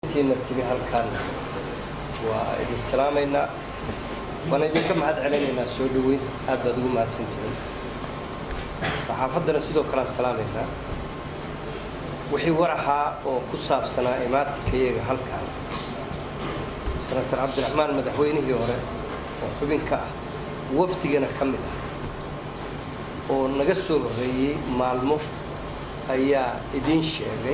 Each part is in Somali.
tiina timi halkaan waa idin salaamaynaa waana idinka mahad celinaynaa soo dhoweynta aad baad ugu mahadsantihiin saxaafaddana sidoo kalean salaamaynaa wixii war ahaa oo ku saabsanaa imaatinkayaga halkaan senator cabdiraxmaan madaxweynihii hore oo xubin ka ah wafdigana ka mid ah oo naga soo horreeyey maalmo ayaa idiin sheegay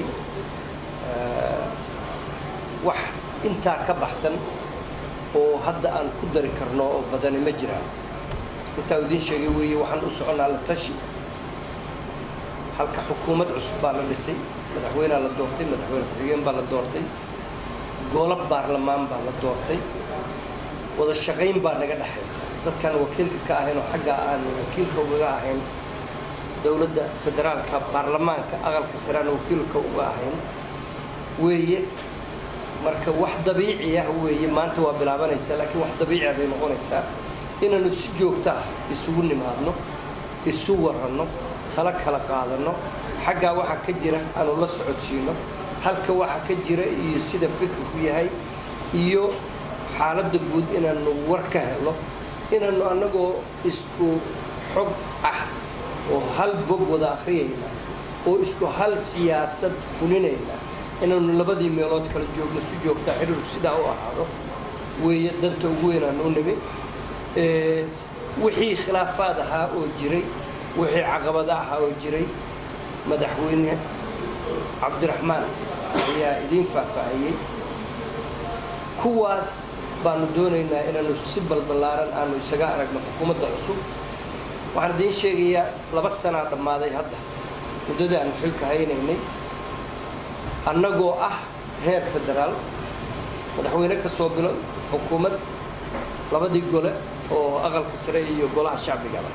wax intaa ka baxsan oo hadda aan ku dari karno oo badani ma jiraan intaa idiin sheegay weeye waxaan u soconnaa la tashi halka xukuumad cusub baa la dhisay madaxweynea la doortay madaxweyne ku-xigeen baa la doortay golo baarlamaan baa la doortay wada shaqayn baa naga dhexaysa dadkaan wakiilka ka ahayn oo xagga aan wakiilka ugaga ahayn dowladda federaalka baarlamaanka aqalka sareaan wakiilka uga ahayn weeye marka wax dabiici ah weeye maanta waa bilaabanaysaa laakiin wax dabiici ah bay noqonaysaa inaanu si joogto ah isugu nimaadno isu waranno tala kala qaadanno xaggaa waxa ka jira aanu la socodsiino halka waxa ka jira iyo sida fikirku yahay iyo xaaladda guud inaanu war ka helo inaanu annagoo isku xog ah oo hal bog wada akhriyayna oo isku hal siyaasad fulinayna inaanu labadii meelood kala joogno si joogtaa xidhiirku sidaa u ahaado weeye danta ugu weynaan u nimi wixii khilaafaad ahaa oo jiray wixii caqabada ahaa oo jiray madaxweyne cabdiraxmaan ayaa idiin faahfaahiyey kuwaas baanu doonaynaa inaanu si balballaaran aanu isaga aragno xukuumadda cusub waxaan idiin sheegayaa laba sanaa dhammaaday hadda muddadii aanu xilka haynaynay annagoo ah heer federaal madaxweyne ka soo bilo xukuumad labadii gole oo aqalka sare iyo golaha shacbigaba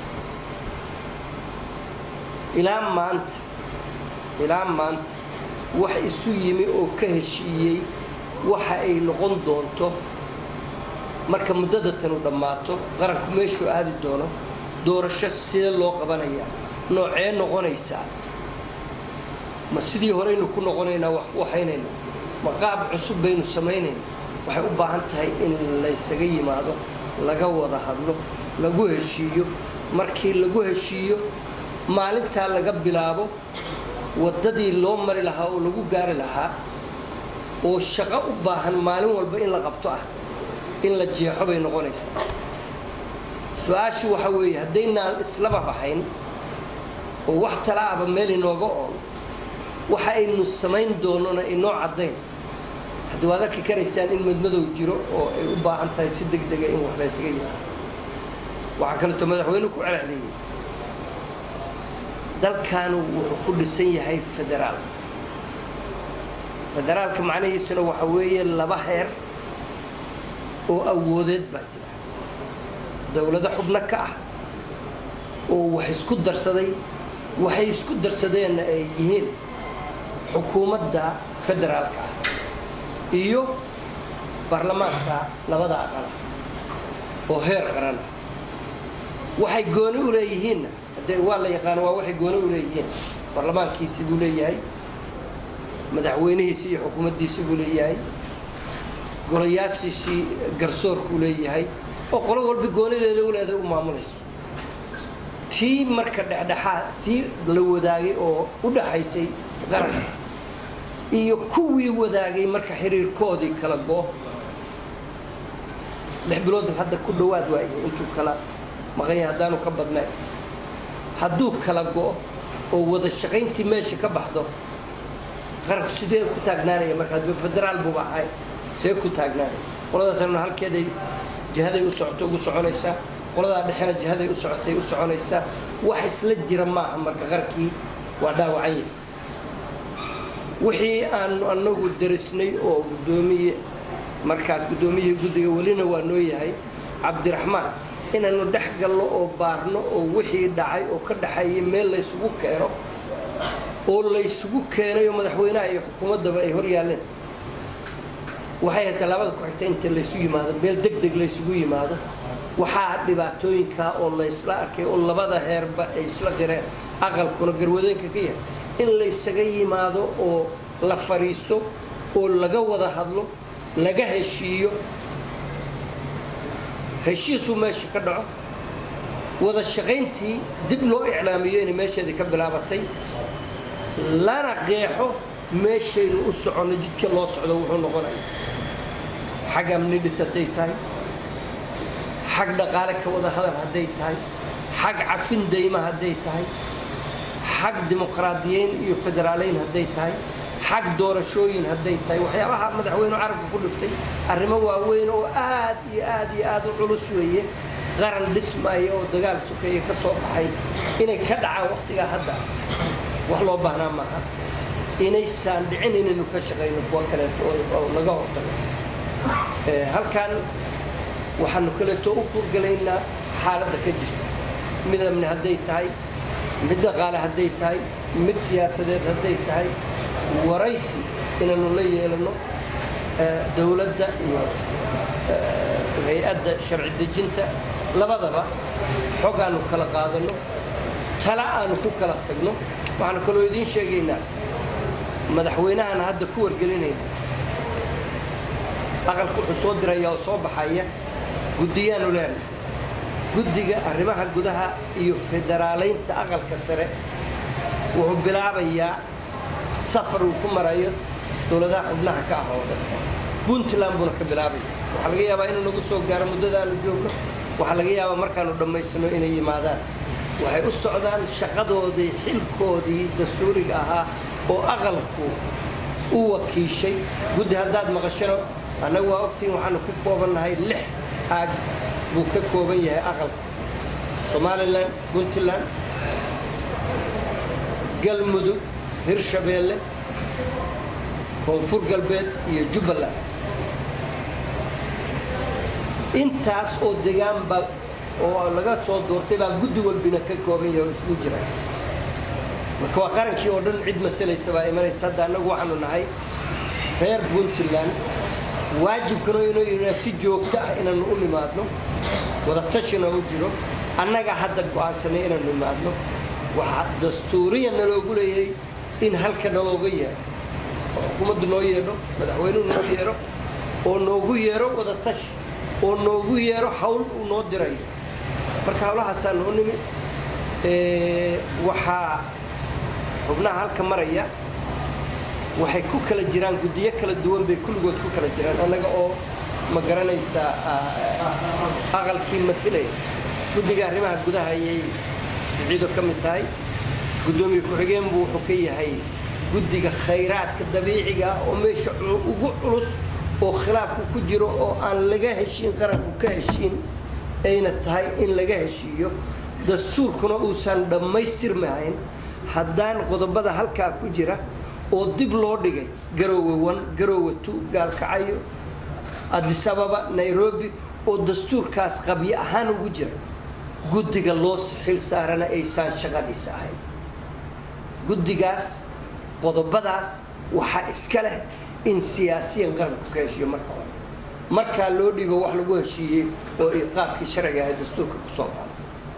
ilaa maanta ilaa maanta wax isu yimi oo ka heshiiyey waxa ay noqon doonto marka muddada tanu dhammaato qaranku meeshuu aadi doono doorasho sidee loo qabanayaa noocee noqonaysaa ma sidii horeynu ku noqonaynaa wax ku haynayna ma qaab cusub baynu samaynayna waxay u baahan tahay in laysaga yimaado laga wada hadlo lagu heshiiyo markii lagu heshiiyo maalintaa laga bilaabo waddadii loo mari lahaa oo lagu gaari lahaa oo shaqo u baahan maalin walba in la qabto ah in la jeexo bay noqonaysaa su-aashu waxa weeye haddaynaan islaba baxayn oo wax talaaba meel inooga oon waxa aynu samayn doonona inoo caddayn haddii waad arki karaysaan in madmadow jiro oo ay u baahan tahay si deg dega in wax laysaga yimaado waxaa kaleeto madaxweynuhu ku celceliyey dalkaanu wuxuu ku dhisan yahay federaal federaalka macnihiisuna waxa weeye laba heer oo awoodeed baa jira dowlado xubno ka ah oo wax isku darsaday waxay isku darsadeenna ay yihiin xukuumadda federaalka ah iyo baarlamaanka labada aqala oo heer qaran ah waxay gooni u leeyihiinna haddee waa la yaqaano waa waxay gooni u leeyihiin baarlamaankiisi buu leeyahay madaxweynihiisi iyo xukuumaddiisi buu leeyahay golayaashiisii garsoorkuu leeyahay oo qolo walba goonideeda u leedahay u maamulayso tii marka dhexdhexaad tii la wadaagay oo u dhaxaysay qaranka iyo kuwii wadaagay marka xiriirkoodii kala go lix bilood hadda ku dhowaad waayahay intuu kala maqanya haddaanu ka badnayn hadduu kala go oo wada shaqayntii meesha ka baxdo qaranku sidee ku taagnaanaya marka hadba federaal buuba ahay see ku taagnaanaya qolada kalena halkeeday jihaday u socoto ugu soconaysaa qoladaa dhexena jihaday u socotay u soconaysaa wax isla jira maaha marka qarankii waa dhaawacan yahay wixii aanu anagu darisnay oo gudoomiye markaas guddoomiyihii guddiga welina waa noo yahay cabdiraxmaan inaanu dhex galno oo baarno oo wixii dhacay oo ka dhaxeeyay meel laysugu keeno oo laysugu keenay oo madaxweynaha iyo xukuumaddaba ay hor yaalleen waxay hataa labada ku-xigta inta laysu yimaado meel deg deg laysugu yimaado waxaa dhibaatooyinkaa oo laysla arkay oo labada heerba ay isla qireen aqalkuna garwadeenka ka yahay in laysaga yimaado oo la fadhiisto oo laga wada hadlo laga heshiiyo heshiisuu meesha ka dhaco wada shaqayntii dib loo iclaamiyo inay meesheedii ka bilaabatay lana qeexo meeshaynu u soconno jidka loo socdo wuxuu noqonaya xag amni dhis hadday tahay xag dhaqaale ka wada hadal hadday tahay xag cafin dayma hadday tahay xag dimuqraadiyeyn iyo federaaleyn hadday tahay xag doorashooyin hadday tahay waxyaabaha madaxweyne carabka ku dhiftay arrimo waaweyn oo aad iyo aad iyo aad u culus weeye qaran dhismaya oo dagaal sokeeye ka soo baxay inay ka dhacaan wakhtigaa hadda wax loo baahnaa maaha inaysaan dhicin inaynu ka shaqayno kuwa kaleeto oo laga hortago halkan waxaanu kaleeto u kurgalaynaa xaaladda ka jirta mid amni hadday tahay mid dhaqaale hadday tahay mid siyaasadeed hadday tahay waraysi inaanu la yeelano dowladda iyo hay-adda sharci dejinta labadaba xog aanu kala qaadano tala aanu ku kala tagno waxaanu kaloo idiin sheegaynaa madaxweynahana hadda ku wargelinayna aqalka wuxuu soo diraya oo soo baxaya guddiyaanu leenahay guddiga arrimaha gudaha iyo federaalaynta aqalka sare wuxuu bilaabayaa safar uu ku marayo dowladaha xubnaha ka ah oo dhan puntland buuna ka bilaabaya waxaa laga yaabaa inuu nagu soo gaaro muddadaanu joogno waxaa laga yaabaa markaanu dhammaysano inay yimaadaan waxay u socdaan shaqadoodii xilkoodii dastuuriga ahaa oo aqalku u wakiishay guddi haddaad maqashano annagu waa ogtiin waxaanu ka koobannahay lix aag buu ka kooban yahay aqalka somalilan puntland galmudug hirshabeelle koonfur galbeed iyo jubbaland intaas oo degaanba oo laga soo doortay baa guddi walbina ka kooban yahay oo isugu jira marka waa qarankii oo dhan cid masalaysa baa imanaysa hadda annagu waxaanu nahay reer puntland waajibkana inuu yidhaa si joogto ah inaanu u nimaadno wadatashina u jiro annaga hadda go'aansanay inaanu nimaadno waxaa dastuuriya naloogu leeyahay in halka nalooga yeero oo xukuumaddu noo yeedho madaxweynuhu noo yeero oo noogu yeero wadatashi oo noogu yeero hawl uu noo dirayo marka hawlahaasaanu u nimi waxaa xubnaha halka maraya waxay ku kala jiraan guddiyo kala duwan bay kulligood ku kala jiraan annaga oo ma garanaysaa aqalkii mailaya guddiga arrimaha gudaha ayay siciido ka mid tahay guddoomiye ku-xigeen buu wuxuu ka yahay guddiga khayraadka dabiiciga ah oo meesha ugu culus oo khilaafku ku jiro oo aan laga heshiin qaranku ka heshiin ayna tahay in laga heshiiyo dastuurkuna uusan dhammaystirmahayn haddaan qodobada halkaa ku jira oo dib loo dhigay garoowe wan garoowe tu gaalkacayo adisababa nairobi oo dastuurkaas qabyo ahaan ugu jira guddiga loo xil saarana aysaan shaqadiisa ahayn guddigaas qodobadaas waxaa iska leh in siyaasiyan qaranku ka heshiiyo marka hore markaa loo dhigo wax lagu heshiiyey oo qaabkii sharciga ahay dastuurka kusoo qaado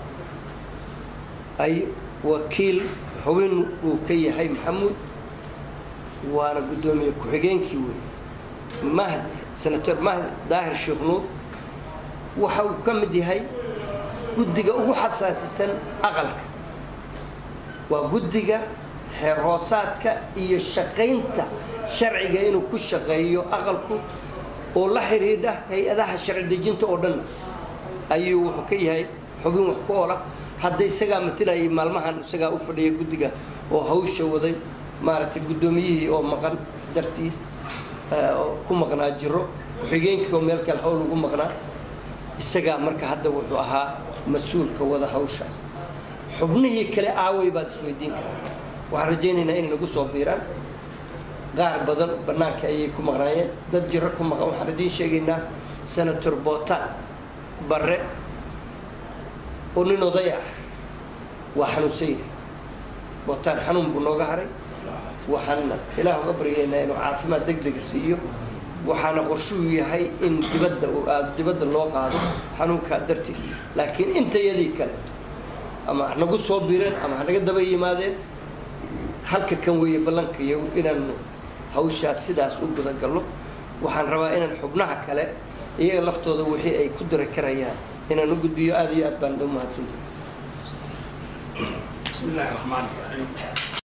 ay wakiil xubin uu ka yahay maxamuud waana guddoomiye ku-xigeenkii weeye mahdi senator mahdi daahir sheekh nuur waxa uu ka mid yahay guddiga ugu xasaasisan aqalka waa guddiga xeer hoosaadka iyo shaqaynta sharciga inuu ku shaqeeyo aqalku oo la xidhiidha hay-adaha sharci dejinta oo dhanna ayuu wuxuu ka yahay xubin wax ku oola hadda isagaa matilayay maalmahan isagaa u fadhiya guddiga oo hawsha waday maaragtay guddoomiyihii oo maqan dartiis ku maqnaa jiro ku-xigeenkii oo meel kale hawl ugu maqnaa isagaa marka hadda wuxuu ahaa mas-uulka wada hawshaas xubnihii kale aaway baad isweydiin karaa waxaan rajaynaynaa inay nagu soo biiraan qaar badan bannaanka ayay ku maqnaayeen dad jiro ku maqan waxaan idiin sheegaynaa senator bootaan barre oo nin oday ah waa xanuunsan yahay bootaan xanuun buu nooga haray waxaan ilaah uga baryaynaa inuu caafimaad deg dega siiyo waxaana qorshuu yahay in dibadda dibadda loo qaado xanuunkaa dartiis laakiin intayadii kaleeto ama hanagu soo biireen ama hanaga daba yimaadeen halka kan weeye ballankayo inaanu hawshaas sidaas u gudagalno waxaan rabaa inaan xubnaha kale iyaga laftooda wixii ay ku diri karayaan inaan u gudbiyo aada iyo aad baan u mahadsantahay بسم الله الرحمن الرحيم